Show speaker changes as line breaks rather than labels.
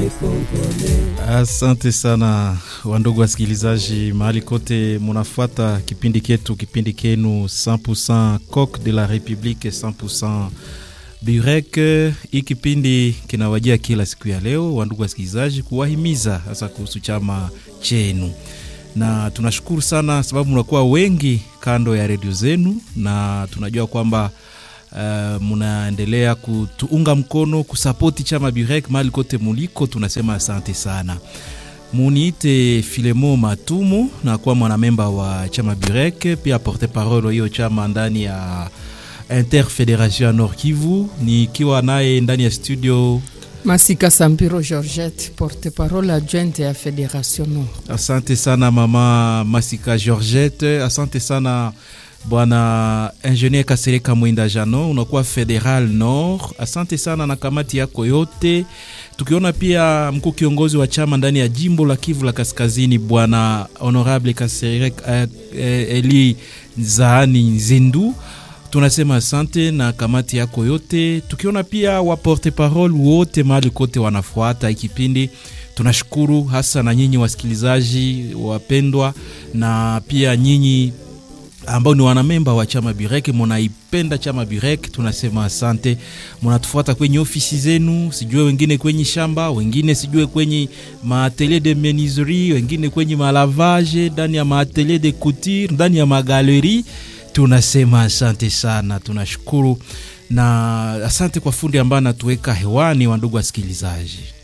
Asante sana wandugu wasikilizaji, mahali kote munafuata kipindi ketu, kipindi kenu 100% Coq de la Republique 100% Burek. Hii kipindi kinawajia kila siku ya leo, wandugu wasikilizaji, kuwahimiza hasa kuhusu chama chenu, na tunashukuru sana sababu mnakuwa wengi kando ya redio zenu, na tunajua kwamba Uh, munaendelea kutuunga mkono kusapoti chama Burek mahali kote muliko, tunasema asante sana. Muniite Filemo Matumu na kuwa mwanamemba wa chama Burek, pia porte parole hiyo chama ndani ya Interfederation ya Nord Kivu, nikiwa naye ndani ya studio
Masika Sampiro Georgette, porte parole adjointe ya Federation Nord.
Asante sana mama Masika Georgette, asante sana Bwana Ingenier Kasereka Mwinda Jano, unakuwa Federal Nord. Asante sana na kamati yako yote, tukiona pia mkuu kiongozi wa chama ndani ya jimbo la Kivu la Kaskazini, Bwana Honorable Kasereka eh, Eli Zaani Nzendu, tunasema asante na kamati yako yote, tukiona pia wa porte parole wote mahali kote wanafuata ikipindi tunashukuru hasa na nyinyi wasikilizaji wapendwa, na pia nyinyi ambao ni wanamemba wa chama Burek, munaipenda chama Burek, tunasema asante. Munatufuata kwenye ofisi zenu, sijue wengine kwenye shamba, wengine sijue kwenye maatelier de menuiserie, wengine kwenye malavage, ndani ya maatelier de couture, ndani ya magaleri. Tunasema asante sana, tunashukuru na asante kwa fundi ambaye anatuweka hewani, wandugu wasikilizaji.